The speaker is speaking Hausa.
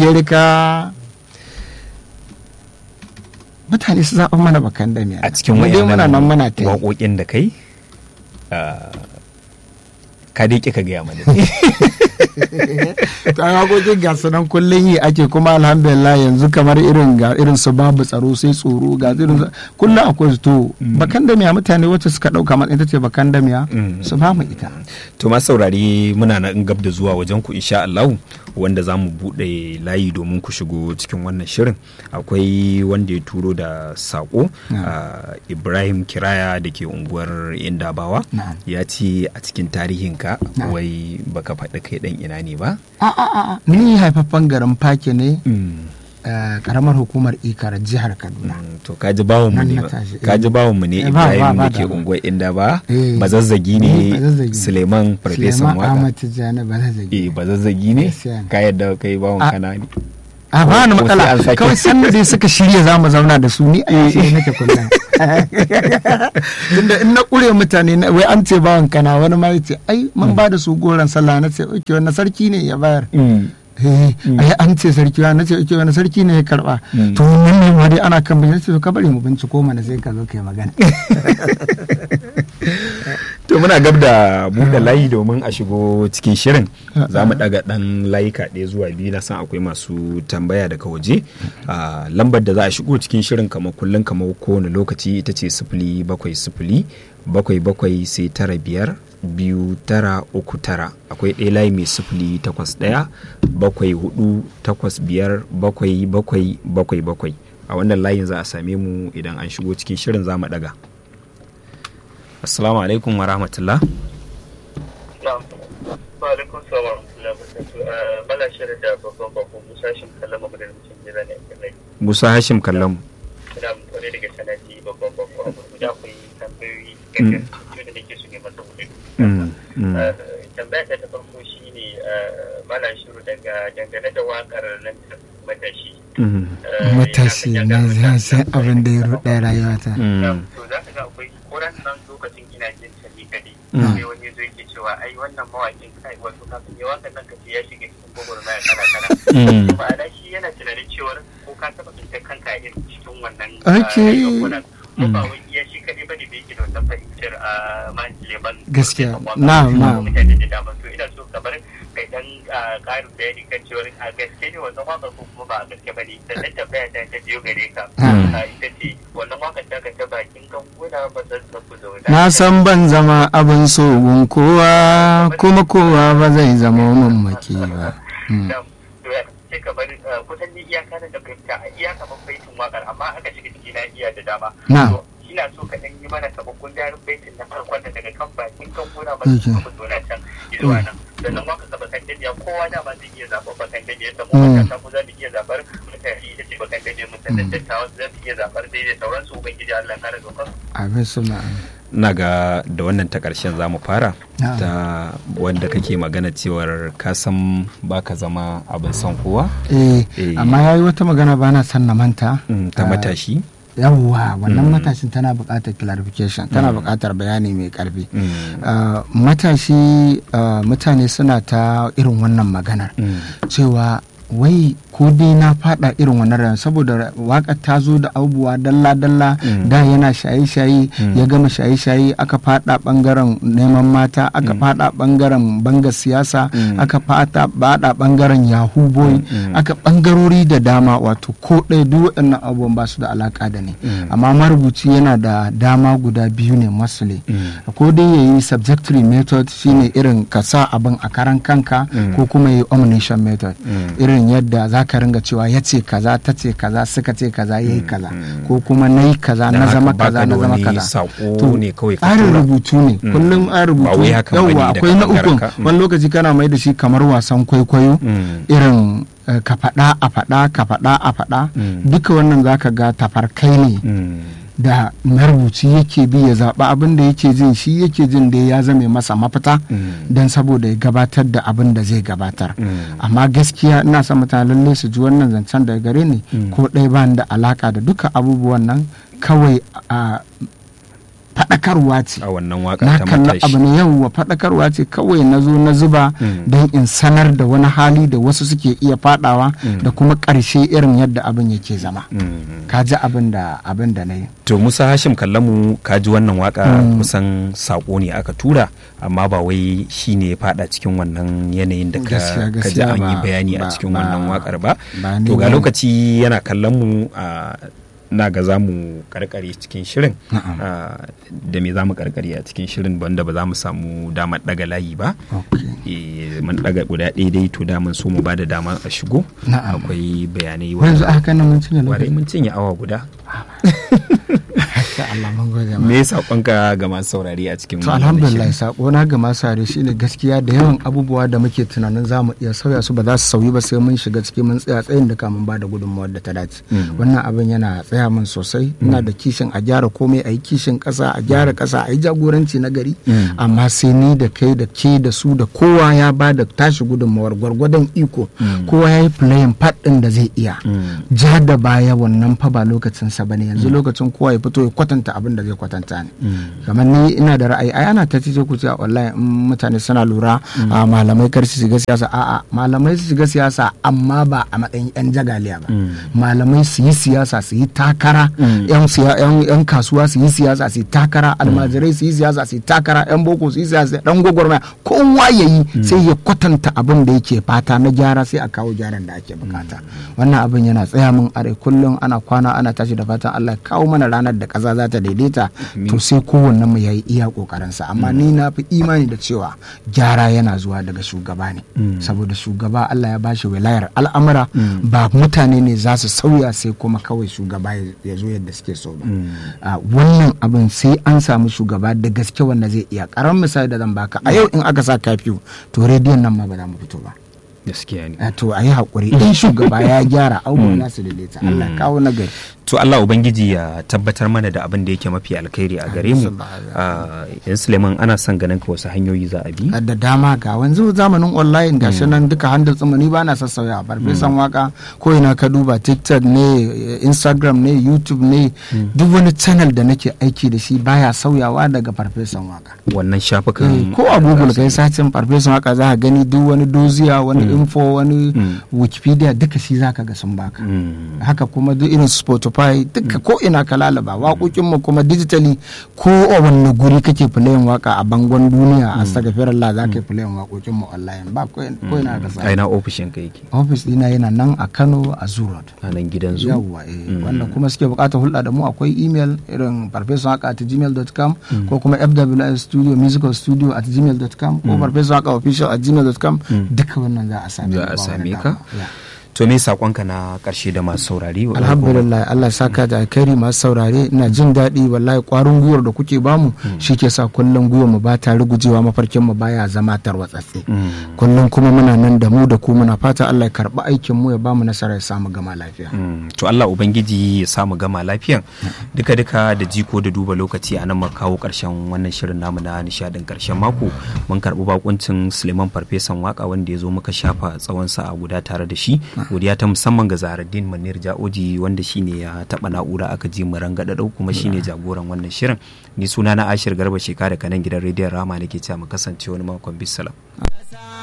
amerika mutane su zaɓa mana bakan da a cikin mu dai muna nan muna ta yi waƙoƙin da kai ah, ka dai ƙi ka gaya mana ta hakokin ga su nan kullum yi ake kuma alhamdulillah yanzu kamar irin ga irin su babu tsaro sai tsoro ga irin su- kullum akwai su to bakan da miya mutane wacce suka dauka matsayin ita ce bakan da miya Mm. su ba mu ita to ma saurari muna nan gab da zuwa wajen ku insha Allah wanda za mu buɗe layi domin ku shigo cikin wannan shirin akwai wanda ya turo da saƙo Na'am. ah, Ibrahim Kiraya da ke unguwar Indabawa Na'am. ya ce a cikin tarihinka Na'am. wai baka faɗi kai ɗan ina ne ba a a a a, ni haifaffen garin fake ne eh, karamar hukumar ikar jihar kaduna Mm, to kaji bawon mu Nan ne na ba tashi, eh. kaji bawon mu ne Eh, ba- ba- Ibrahim ba da ke da- unguwar inda ba Eh. bazazzagi Eh, ne bazazzagi. Suleiman farfesan Suleiman waka Ahmad Tijjani Balazagi eh bazazzagi ne Gaskiya ne. ka yadda kai bawon A- kana ne a ba ni Ko sai matsala an sake. kawai sanda dai suka shirya za mu zauna da su ni a yashi nake kullum tunda in na kure mutane na- wai an ce bawan kana wani ma yace ai mun ba da su goron sallah na ce oke wannan sarki ne ya bayar eh ai an ce sarki wa na ce oke wannan sarki ne ya karba Mm. to mun ne ma dai ana kan bincike to ka bari mu binciko mana sai ka zo kai magana to muna gab da buɗe layi domin a shigo cikin shirin za mu ɗaga ɗan layuka ɗaya zuwa biyu na san akwai masu tambaya daga waje Ah, lambar da za a shigo cikin shirin kamar kullum kamar kowane lokaci ita ce sifili bakwai sifili bakwai bakwai sai tara biyar biyu tara uku tara akwai ɗaya layi mai sifili takwas ɗaya bakwai hudu takwas biyar bakwai bakwai bakwai bakwai a wannan layin za a same mu idan an shigo cikin shirin za mu ɗaga assalamu alaikum wa rahmatullah Na'am. Wa alaikum salam wa rahmatullahi wa barakatuh. Bala shirin da babban bakon Musa Shin kallon magana mutum gida ne a kan musa hashim kallon Ina wani daga sanadi babban bakon abu guda akwai tambayoyi gaggar da nake su ne masa hudu. Mm, mm. Eh, Tambaya ta ta farko shi ne Bala shiru daga dangane da wakar nan ta matashi. Mm, Eh, matashi ya na san- zan san abin da ya ruɗa rayuwata mm, to za ka ga akwai koran nan lokacin ina jin ta ni kadai Mm. sai wani zo yake cewa ai wannan mawakin kai wato kafin ya wakan nan kace ya shiga cikin gwagwarmaya kana kana mm. ma'ana shi yana tunanin cewar ko ka taɓa tsintar kanka a irin cikin wannan Okay. yankunan ko ba wai iya shi kaɗai bane da yake da wannan fahimtar a man leban Gaskiya. Na'am, na'am. mutane da dama to ina so kamar kai dan ah, ƙarin bayani kan cewar a gaske ne wannan waƙar ko kuma ba a gaske bane sannan tambaya ta ta biyo gare ka Mm. Ah, ita ce wannan waƙar ta ka ta bakin ganguna ba zan tafi zauna na san ban zama abin so gun kowa kuma kowa ba zai zama mamaki ba Mm. da to ya ce kamar ah, kusan ni iyaka da fahimta a iyaka ban baitin wakar amma aka shiga ciki na iya da dama Na'am. To, ina so ka dan yi mana sabon gundarin baitin na farkon da daga kan bakin kan gona ba Okay. su kuma zona can zuwa nan sannan waka ka bakan dajiya kowa da ba zai iya zaɓar bakan dajiya ta mu Mm. matasa mu za mu iya zaɓar mutane ita ce bakan dajiya mu sannan dattawa za su iya zaɓar daidai sauransu ubangiji Allah kare dokar abin suna na ga da wannan ta ƙarshen za mu fara Na'am. ta wanda kake magana cewar ka san ba ka zama abin son kowa eh Eh. amma yayi wata magana ba na san na manta Mm, ta Ah, matashi yawwa wannan Mm. matashin tana buƙatar clarification tana buƙatar bayani mai ƙarfi Mm, Ah, matashi ah, mutane suna ta irin wannan maganar mm, cewa wai ko dai na fada irin wannan rayuwa saboda waka ta zo da abubuwa dalla-dalla Mm. da yana shaye-shaye Mm. ya gama shaye-shaye aka fada bangaren neman mata aka fada bangaren banga siyasa Mm. aka fada bada bangaren yahoo boy Mm. aka bangarori da dama wato ko ɗaya duk waɗannan abubuwan ba su da alaka da ni Mm. amma marubuci yana da dama guda biyu ne masule Mm. ko dai ya yi subjectory method shine irin ka sa abin a karan kanka Mm. ko kuma ya yi omniscient method Mm. irin yadda za ka ringa cewa ya ce kaza ta ce kaza suka ce kaza ya yi kaza Mm. ko kuma na yi kaza Dan na haka zama baka kaza da na zama wani kaza saƙo ne kawai ka tsarin tura. rubutu ne Mm. kullum an Ba rubutu wai haka bane yawwa daga akwai na bangaren ukun ka. Mm. wani lokaci kana mai da shi kamar wasan kwaikwayo Mm. irin eh, ka faɗa a faɗa ka faɗa a faɗa Mm. duka wannan zaka ga tafarkai ne Mm. da marubuci yake bi ya zaɓi abin da yake jin shi yake jin da ya zame masa mafita Mm. don saboda ya gabatar da abin da zai gabatar Mm. amma gaskiya ina son mutane lalle su ji wannan zancen daga gare ni Mm. ko ɗaya ba ni da alaka da duka abubuwan nan kawai a faɗakarwa ce a wannan waka na ta kalla abu matashi ne yawwa faɗakarwa ce kawai na zo na zuba Mm. don in sanar da wani hali da wasu suke iya faɗawa da kuma ƙarshe irin yadda abin yake zama Mm. ka ji abin da abin da na yi to musa hashim kallamu ka ji wannan waka kusan sako ne aka tura amma ba wai shi ne ya fada cikin wannan yanayin da ka Gaskiya, ka ji gaskiya an yi ba- bayani a ba- cikin ba- wannan wakar ba ba ni to ga ba. lokaci yana kallon mu a na ga za mu karkare cikin shirin Na'am. Ah, da me za mu karkare a cikin shirin wanda ba za mu samu damar daga layi ba Okay. Eh, mun daga guda ɗaya dai to da mun so mu ba da dama a shigo Na'am. akwai bayanai yanzu wanda aka nan mun cinye warai lokaci mun cinye awa guda Masha Allah mun gode ma. me saƙonka ga masu saurari a cikin to wannan alhamdulillah shirin? sako na ga masu are shine gaskiya da yawan abubuwa da muke tunanin za mu iya sauya su ba za su sauyi ba sai mun shiga ciki mun tsaya tsayin da kamun ba da gudunmawar da ta dace wannan abin yana tsaya min sosai ina da kishin a gyara komai a yi kishin kasa a gyara kasa a yi jagoranci na gari amma sai ni da kai da ke da su da kowa ya ba da tashi gudunmawar gwargwadon iko kowa ya yi playing part din da zai iya ja da baya wannan fa ba lokacin sa bane yanzu lokacin kowa ya fito ya kwatanta abin da zai kwatanta ne kamar ni ina da ra'ayi ai ana ta ce ku ce wallahi in mutane suna lura a malamai kar su shiga siyasa a'a malamai su shiga siyasa amma ba a matsayin yan jagaliya ba malamai su yi siyasa su yi takara yan siya- yan yan kasuwa su yi siyasa su yi takara almajirai su yi siyasa su yi takara yan boko su yi siyasa dan gwagwarmaya kowa ya yi sai ya kwatanta abin da yake fata na gyara sai a kawo gyaran da ake bukata wannan abin yana tsaya min a rai kullum ana kwana ana tashi da fatan Allah ya kawo mana ranar da kaza za ta daidaita to sai kowanne mu yayi iya kokarinsa amma ni na fi imani da cewa gyara yana zuwa daga shugaba ne saboda shugaba Allah ya bashi wilayar al'amura ba mutane ne za su sauya sai kuma kawai shugaba ya- ya zo yadda suke so ba Ah, wannan abin sai an samu shugaba da gaske wanda zai iya karamin misali da zan baka a yau in aka sa kafiyu to rediyon nan ma ba za mu fito ba gaskiya ne Ah, to a yi haƙuri in shugaba ya gyara abubuwan za su daidaita Allah ya kawo nagari to Allah ubangiji ya tabbatar mana da abin da yake mafi alkhairi a gare mu Ah, yan Suleiman ana son ganin ka wasu hanyoyi za a bi da dama ga wanzu zamanin online gashi nan duka handle tsimani ba na sassauya farfesan waka ko ina ka duba tiktok ne instagram ne youtube ne duk wani channel da nake aiki da shi baya sauyawa daga farfesan waka wannan Eh, shafukan ko a google kai sacin farfesan waka za ka gani duk wani doziya wani info wani wikipedia duka shi za ka ga sun baka Mm. haka kuma duk irin spotify duka ko ina ka lalaba waƙoƙin mu kuma digitally ko a wanne guri kake filayin waka a bangon duniya a saka firalla za ka yi filayin waƙoƙin mu online ba ko ko ina ka a sa ina ofishin ka yake office dina yana nan a Kano a Zoo Road a nan gidan zu yawwa eh wanda kuma suke bukatar hulɗa da mu akwai email irin farfesun haka at gmail.com ko kuma fws studio musical studio at gmail.com ko farfesun haka official at gmail.com duka wannan za a same za mu a ba wani same damuwa. ka Yeah. to me sakonka na karshe da masu saurari alhamdulillah Allah ya saka da alkhairi masu saurare ina jin daɗi wallahi kwarin gwiwar da kuke bamu shi ke sa kullum gwiwar mu ba ta rugujewa mafarkin mu baya zama tarwatsatse kullum kuma muna nan da mu da ku muna fata Allah ya karɓi aikin mu ya bamu nasara ya samu gama lafiya Mm, to Allah Ubangiji ya samu gama lafiyan duka duka da jiko da duba lokaci a nan muka kawo karshen wannan shirin namu na nishadin karshen mako mun karbi bakuncin Suleiman Farfesan waka wanda ya zo muka shafa tsawon sa'a guda tare da shi godiya ta musamman ga Zaharaddin Manir Ja'oji wanda shine ya taba na'ura aka ji mu rangadadau kuma shine jagoran wannan shirin ni suna na Ashir Garba Sheka da kanan gidan rediyon Rama nake cewa mu kasance wani makon bisalam